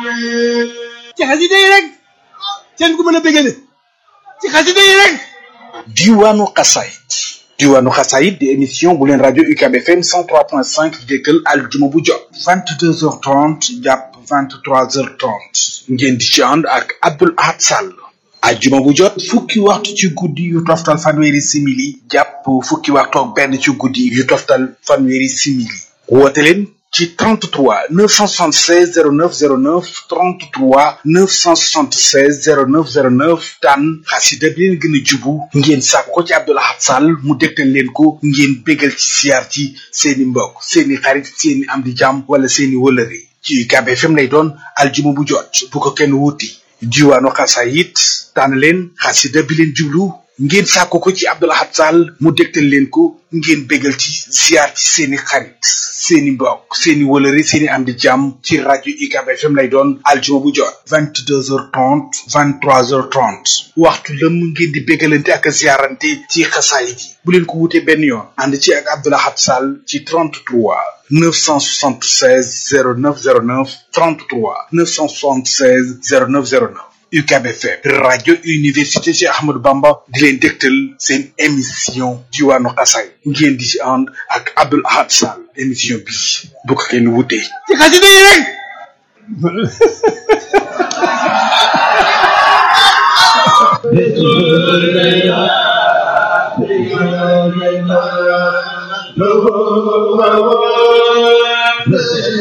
ci xasida yi rek seen ku mën a bégale ci xasida yi rek diwaanu xasaayit diwaanu xasaayit di émission bu leen rajo UCAB FM 103.5 di déggal aljuma bu jot 22h30 jàpp 23h30 ngeen di ci ànd ak Abdoul Ahad Sall ajjuma bu jot fukki waxtu ci guddi yu toftal fanweeri simili jàpp fukki waxtu ak benn ci guddi yu toftal fanweeri simili woote leen ci 33 976 0909 33 976 0909 tànn xasida bi leen gën a jubu ngeen sàkk ko ci Abdoul Ahad Sall mu dégtal leen ko ngeen bégal ci siyaar ci seeni mbokk seeni xarit seeni am di jàmm wala seeni wëlëre ci UCAB FM lay doon aljuma bu jot bu ko kenn wuti diwaanu xasaayit tànn leen xasida bi leen jublu ngeen sàkko ko ci Abdoul Ahad Sall mu dégtal leen ko ngeen bégal ci ziar ci seeni xarit seeni mbokk seeni wëlëre seeni am di jàmm ci rajo UCAB FM lay doon aljuma bu jot vingt deux heures trente vingt trois heures trente waxtu lëm ngeen di bégalante ak ziarante ci xasaayit yi bu leen ko wutee benn yoon ànd ci ak Abdoul Ahad Sall ci 33 976 0909 33 976 0909 UCAB FM rajo université Cheikh Ahmadou Bamba di leen dégtal seen émission diwaanu xasaay ngeen di ci ànd ak Abdoul Ahad Sall émission bi bu ko kenn wutee ci xasida yi rek Thank you.